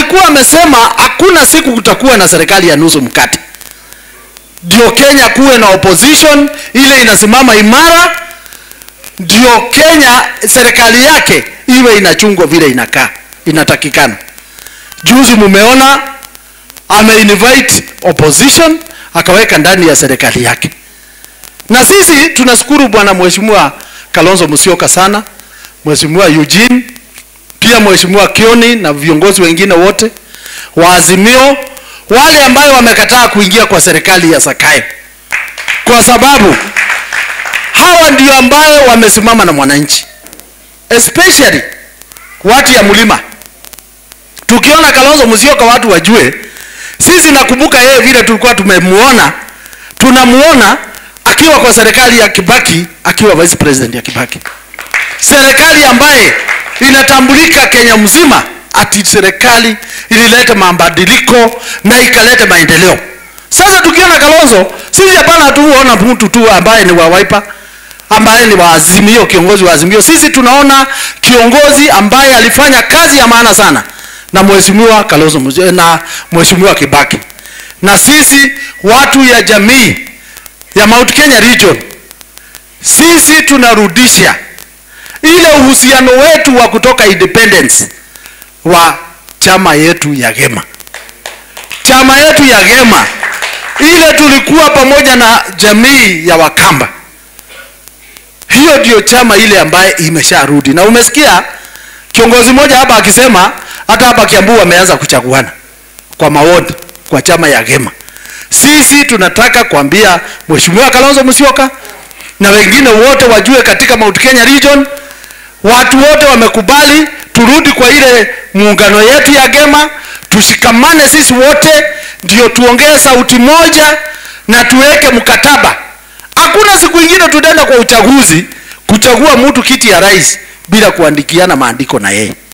alikuwa amesema hakuna siku kutakuwa na serikali ya nusu mkate, ndio Kenya kuwe na opposition ile inasimama imara, ndio Kenya serikali yake iwe inachungwa vile inakaa inatakikana. Juzi mumeona ameinvite opposition akaweka ndani ya serikali yake, na sisi tunashukuru bwana mheshimiwa Kalonzo Musyoka sana, mheshimiwa Eugene pia mheshimiwa Kioni na viongozi wengine wote wa Azimio, wale ambayo wamekataa kuingia kwa serikali ya Sakayo, kwa sababu hawa ndio ambayo wamesimama na mwananchi, especially watu ya mlima. Tukiona Kalonzo Musyoka watu wajue, sisi nakumbuka yeye vile tulikuwa tumemuona, tunamuona akiwa kwa serikali ya Kibaki, akiwa vice president ya Kibaki, serikali ambaye inatambulika Kenya mzima ati serikali ilileta mabadiliko na ikaleta maendeleo. Sasa tukiona Kalonzo, sisi hapana tuona mtu tu ambaye ni wa Wiper ambaye ni wa Azimio, kiongozi wa Azimio. Sisi tunaona kiongozi ambaye alifanya kazi ya maana sana na mheshimiwa Kalonzo Musyoka na mheshimiwa Kibaki, na sisi watu ya jamii ya Mount Kenya region, sisi tunarudisha ile uhusiano wetu wa kutoka independence wa chama yetu ya Gema, chama yetu ya Gema ile tulikuwa pamoja na jamii ya Wakamba. Hiyo ndio chama ile ambaye imesharudi, na umesikia kiongozi mmoja hapa akisema hata hapa Kiambu wameanza kuchaguana kwa maoni kwa chama ya Gema. Sisi tunataka kuambia Mheshimiwa Kalonzo Musyoka na wengine wote wajue katika Mount Kenya region watu wote wamekubali turudi kwa ile muungano yetu ya Gema, tushikamane sisi wote, ndio tuongee sauti moja na tuweke mkataba. Hakuna siku ingine tutaenda kwa uchaguzi kuchagua mtu kiti ya rais bila kuandikiana maandiko na yeye.